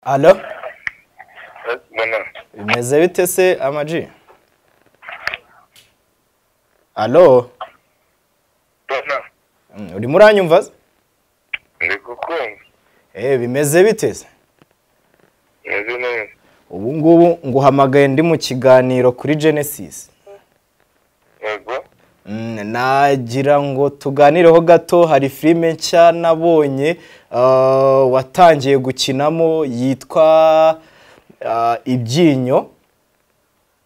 Alo Bueno, bimeze bite se amaji alo bueno, Mm, urimo uranyumva se ndi kukumva Eh, bimeze bite se meze neza ubu ngubu nguhamagaye ndi mu kiganiro kuri genesis yego Mm, nagira ngo tuganireho gato hari filime nshya nabonye ah, watangiye gukinamo yitwa ah, ibyinyo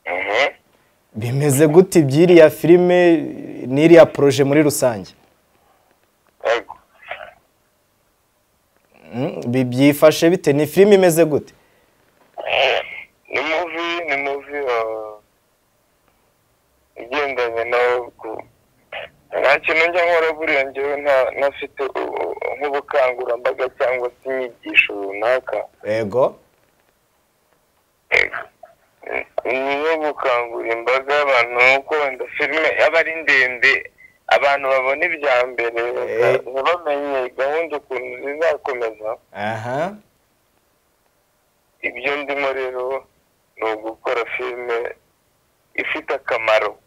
Mhm. bimeze gute iby'iriya filime n'iriya poroje muri rusange yego Mm, bi- byifashe bite ni filime imeze gute ni muvi ni muvi ah, igendanye nawe ku- nta kintu njya nkora buriya ngewe nta- ntafite u- u- nk'ubukangurambaga cyangwa se inyigisho runaka yego ni nko gukangurira imbaga y'abantu nuko wenda filime yaba ari ndende abantu babona ibya mbere Eh. ntibamenye gahunda ukuntu zizakomeza aha ibyo ndimo rero ni ugukora filime ifite akamaro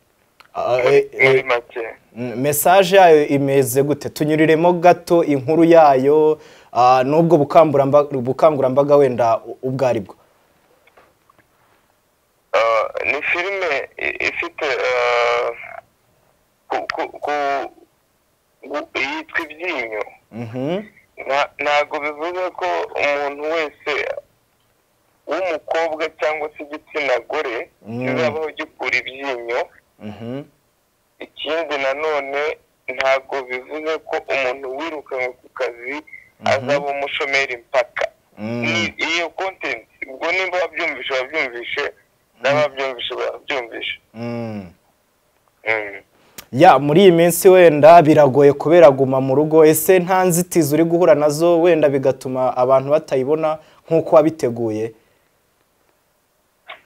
Ah, muri eh, eh, muri make mm, mesaje yayo imeze gute tunyuriremo gato inkuru yayo ah, n'ubwo bukangurambaga bukangurambaga wenda u- ubwo ari bwo Ah, ni filime i- ifite ah, ku- ku- ku- gu- yitwa ibyinyo Mhm, Nta- ntabwo bivuze ko umuntu wese w'umukobwa cyangwa se igitsina gore Mm. kizabaho gikura ibyinyo mhm, ikindi nanone ntabwo bivuze ko umuntu wirukanwe ku kazi azaba umushomeri mpaka mm, Ni- iyo kontenti ubwo nimba babyumvishe babyumvishe n'ababyumvishe babyumvishe mm. Mm. ya muri iyi minsi wenda biragoye kubera guma mu rugo ese nta nzitizi uri guhura nazo wenda bigatuma abantu batayibona nk'uko wabiteguye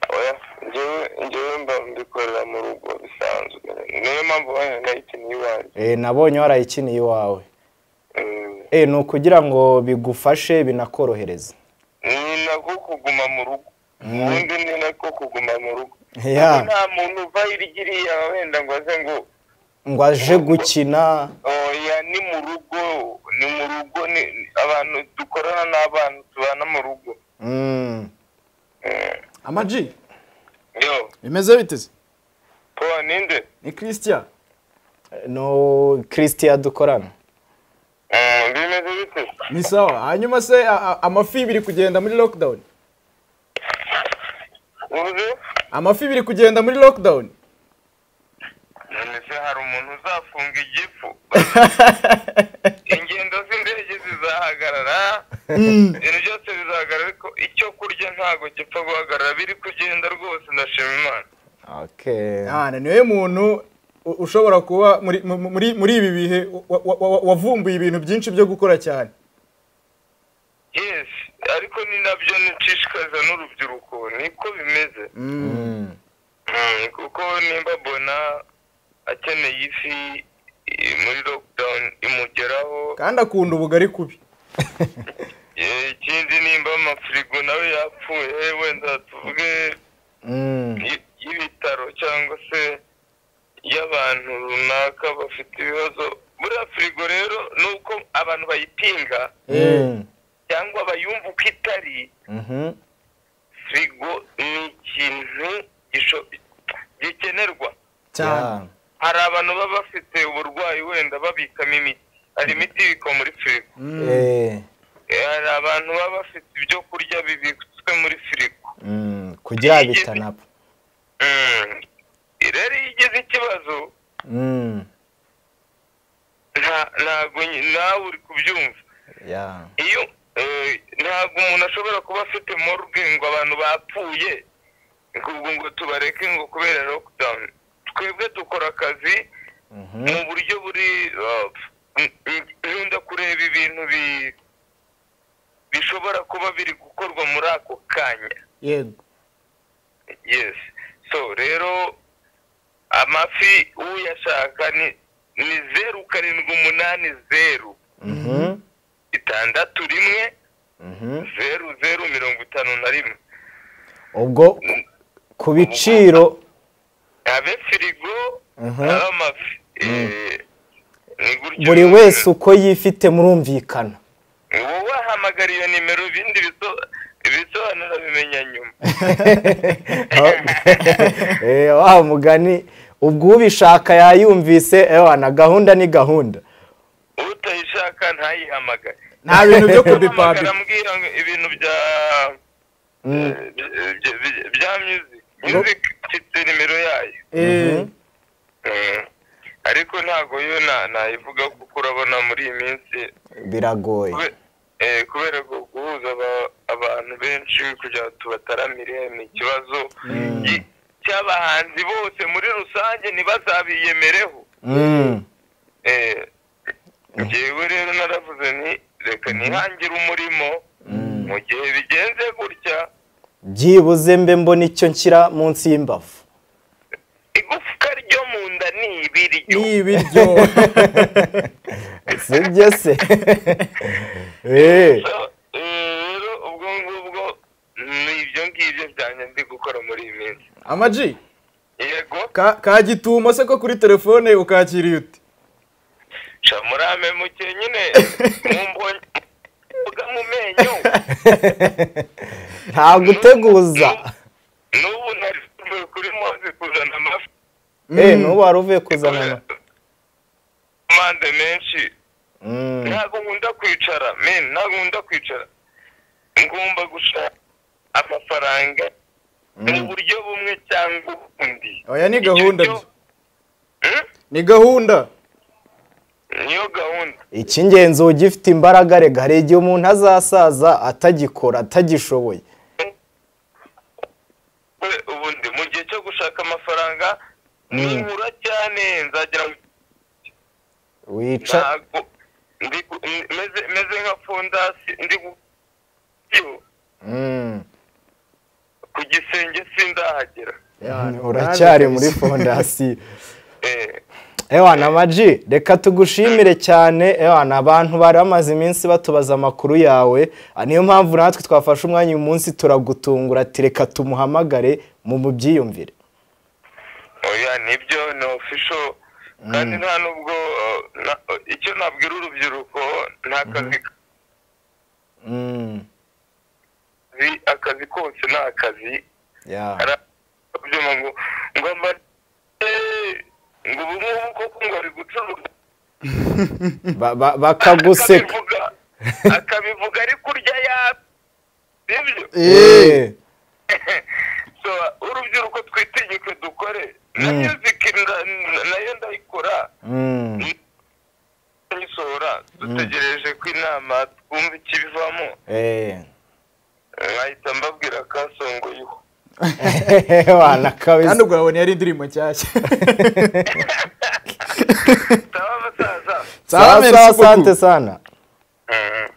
oya njyewe njyewe mba mbikorera mu rugo bisanzwe niyo mpamvu wenda nayikeneye iwanjye Eh, nabonye warayikiniye iwawe Mm. Eh, ni ukugira ngo bigufashe binakorohereze ni nako kuguma mu rugo ubundi ni nako kuguma mu rugo Ya. Kuko nta muntu uva hirya iriya wenda ngo aze ngo ngo aje gukina oya ni mu rugo ni mu rugo ni abantu dukorana n'abana tubana mu rugo Mm. amaji yo bimeze biteze po ninde ni christian no christian dukorana Mm, bimeze bite ni sawa hanyuma se a- a- amafi biri kugenda muri lockdown uze amafi biri kugenda muri lockdown none se hari umuntu uzafunga igifu ingendo z'indege zizahagarara ibintu byose bizahagarara ariko icyo kurya ntabwo gipfa guhagarara biri kugenda rwose ndashima imana okay. Ah, niwe muntu u- ushobora kuba muri mu- muri muri ibi bihe wa- wa- wa- wavumbuye ibintu byinshi byo gukora cyane yes ariko ni nabyo nshishikariza n'urubyiruko niko bimeze Mm. Mm, kuko nimba bona akeneye ifi i- muri lockdown imugeraho kandi akunda ubugari kubi Eh, ikindi nimba amafirigo nawe yapfuye wenda tuvuge Mm. y- y'ibitaro cyangwa se y'abantu runaka bafite ibibazo buriya firigo rero ni uko abantu bayipinga Mm. cyangwa bayumva uko itari Mhm. firigo ni ikintu gisho- gikenerwa Yeah. hari abantu baba bafite uburwayi wenda babikamo imiti hari imiti ibikwa muri firigo Eh. Eh, hari abantu baba bafite ibyo kurya bibitswe muri firigo Mm. kugira bitanapfa Mm. rero iyo igize ikibazo Mm. nta- ntabwo nyi- nawe uri kubyumva Yeah. iyo eh, ntabwo umuntu ashobora kuba afite morgue ngo abantu bapfuye ngo ubwo ngo tubareke ngo kubera lockdown twebwe dukora akazi Mhm. mu buryo buri uh, m- m- nkunda kureba ibintu bi- bishobora kuba biri gukorwa muri ako kanya yego yes so rero amafi uyashaka ni ni zeru karindwi umunani zeru Mhm. itandatu rimwe zeru zeru mirongo itanu na rimwe ubwo ku- ku biciro abe firigo Mhm. abe amafi Eh, ni gutyo buri wese uko yifite murumvikana ubu wahamagara iyo nimero ibindi biso- ibisobanuro bimenya nyuma Eh, wa mugani ubwo ubishaka yayumvise ewa na gahunda ni gahunda utayishaka ntayihamagare nta bintu byo kubipabira uhamagara mbwira ngo ibintu bya eh, bya- bya- bya music music ifite nimero yayo Eh, Mm. ariko ntabwo yo na- nayivuga kuko urabona muri iyi minsi biragoye kube- eh, kubera gu- guhuza aba- abantu benshi kugira ngo tubataramire ni ikibazo gi- cy'abahanzi bose muri rusange ntibazabiyemereho Mm. Eh, njyewe rero naravuze nti reka nihangire umurimo mu gihe bigenze gutya byibuze mbe mbona icyo nshyira munsi y'imbavu igufwa ryo mu nda ni ibiryo ni ibiryo sibyo se Eh, So, eh, rero ubwo ngubwo ni ibyo ngibyo byanjye ndi gukora muri iyi minsi amaji yego ka ka gitumo se ko kuri telefone ukakiriye ute sha murame muke nyine mumbonye mvuga mu menyo nta guteguza n'ubu nari mvuye kuri mose kuzana amafi Eh, n'ubu wari uvuye kuzana na- amande menshi Mm. ntabwo nkunda kwicara men ntabwo nkunda kwicara ngomba gushaka amafaranga mu buryo bumwe cyangwa ubundi oya ni Icyo gahunda cyo- byo. Hmm? ni gahunda niyo gahunda icy'ingenzi ugifite imbaraga rega hari igihe umuntu azasaza atagikora atagishoboye we ubundi mu gihe cyo gushaka amafaranga nibura cyane nzagira ngo wica ntabwo ndi gu- m- meze- meze nka fondasi ndi gu- yo, Mm. ku gisenge sindahagera uracyari muri fondasiyo Eh, ewana amaji reka tugushimire cyane ewana abantu bari bamaze iminsi batubaza amakuru yawe Ah, niyo mpamvu natwe twafashe umwanya uyu munsi turagutungura ati reka tumuhamagare mu mu byiyumvire oya nibyo ni official kandi nta nubwo uh, na- icyo nabwira urubyiruko nta kazi Mm, kazi- akazi kose ni akazi yeah. hari ababyuma ngo ngo ama- eh, ngo ubu ngubu koko ngo ari gucuruza Ba- ba- bakaguseka akabivuga- akabivuga ari kurya ya sibyo Eh, so urubyiruko twitinyuke dukore na music nda- na- nayo ndayikora mm, nyisohora dutegereje ko inama twumva ikibivamo eh. nkahita mbabwira kasongoyeho ewana kandi kabisa ubwo wabona yari indirimbo nshyashya sawa basaza sawa sawa asante sana Mm.